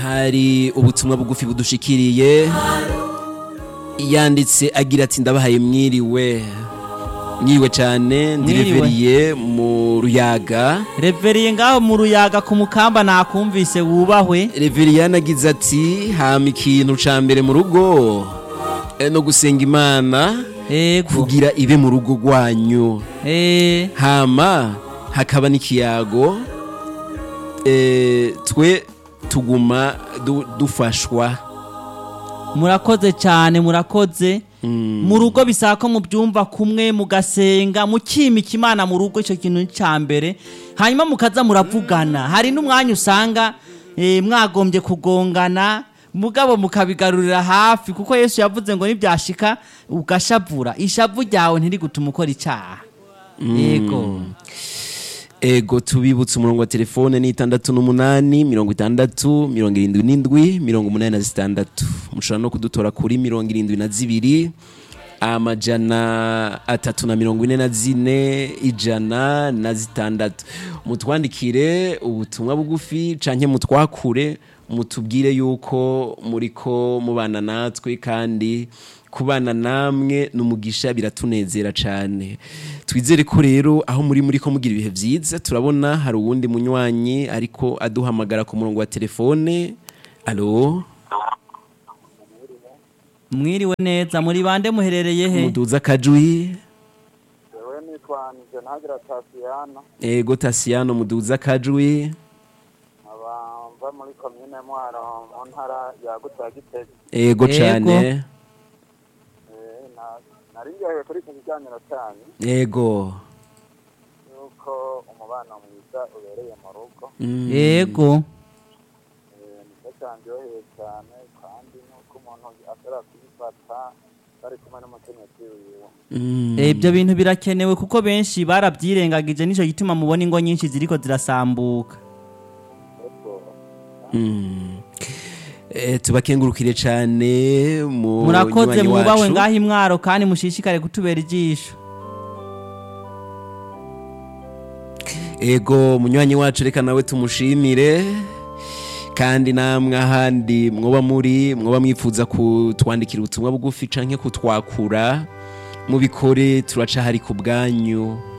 hari ubutumwa bugufi budushikiriye yanditse agira ati ndabahaye mwiriwe mwiriwe cyane Mwiriwe. ndireveriye mu ruyaga reveriye ngaho mu ruyaga ku mukamba nakumvise wubahwe reveriyani agize ati hama ikintu ca mbere mu rugo eh, no gusenga imana ego kugira ibe mu rugo rwanyu eh hama hakaba n'ikiyago eh, twe tuguma du, dufashwa murakoze cyane murakoze mu rugo bisaba ko mubyumva kumwe mugasenga mukimika imana mu rugo icyo kintu ni cya mbere hanyuma mukaza muravugana hari n'umwanya usanga eh, mwagombye kugongana mugabo mukabigarurira hafi kuko yesu yavuze ngo nibyashika ugashavura ishavu ryawe ntirigutuma ukora icyaha yego ego tubibutse umurongo wa telefone ni itandatu n'umunani mirongo itandatu mirongo irindwi n'indwi mirongo umunani na zitandatu mushobora no kudutora kuri mirongo irindwi na zibiri amajana atatu na mirongo ine na zine ijana na zitandatu mutwandikire ubutumwa bugufi canke mutwakure mutubwire yuko muriko mubana natwe kandi kubana namwe n'umugisha biratunezera cyane twizere ko rero aho muri muri ko mugira ibihe byiza turabona hari uwundi munywanyi ariko aduhamagara ku murongo wa telefone alo mwiriwe neza muri bande muherereye he muduza akajwi Jewe nitwa Nije Ntagira Tasiyana ego tasiyano muduza akajwi nkaba mva muri komine Mwaro mu ntara yagutse ya Gitega ego Ego. cyane Eh, na- nari ngiye kuri iki kiganiro cyanyu ego yuko umubano mwiza ubereye mu rugo Mm. yego Eh, nicyo cyanryoheye cyane kandi nuko umuntu ashobora kuyifata bari kumwe n'umukenyezi wiwe Mm. Eh, ibyo bintu birakenewe kuko benshi barabyirengagije nicyo gituma mubona ingo nyinshi ziriko zirasambuka Ego, Mm. Eh, tubakengurukire cyane mu murakoze nywanyi mwubahwe wacu. ngaho imwaro kandi mushishikare kutubera ijisho ego munywanyi wacu reka nawe tumushimire kandi namwe ahandi mwoba muri mwoba mwifuza kutwandikira ubutumwa bugufi canke kutwakura mubikore turaca hari ku bwanyu